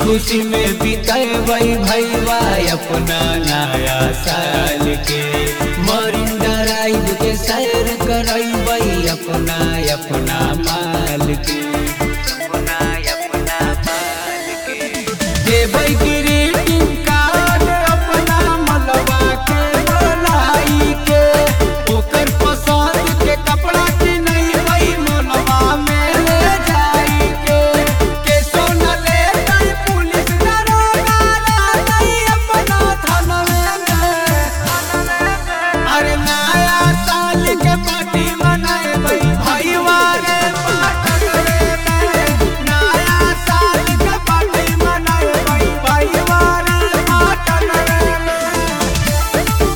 खुशी में बिताई भैया अपना नया साल के मरिन ड्राइव के सैर करई अपना अपना माल के देबै ग्रीटिंग कार्ड अपना मलबा के बोलाई के ओकर पसंद के कपड़ा किनैबै मलबा में ले जाई के के सोना ले तई पुलिस दरोगा रहतै अपना थानवे में अरे नया साल के पार्टी मनाएबै भैया रे पाटरे में नया साल के पार्टी मनाएबै भैया रे पाटरे में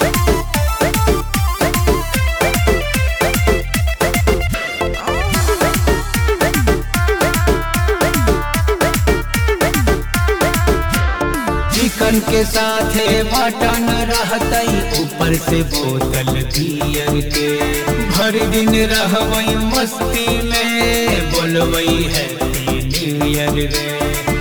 चिकन के साथे मटन रहतई ऊपर से बोतल बियर के भर दिन रहबई मस्ती में बोलबई हैप्पी न्यू ईयर रे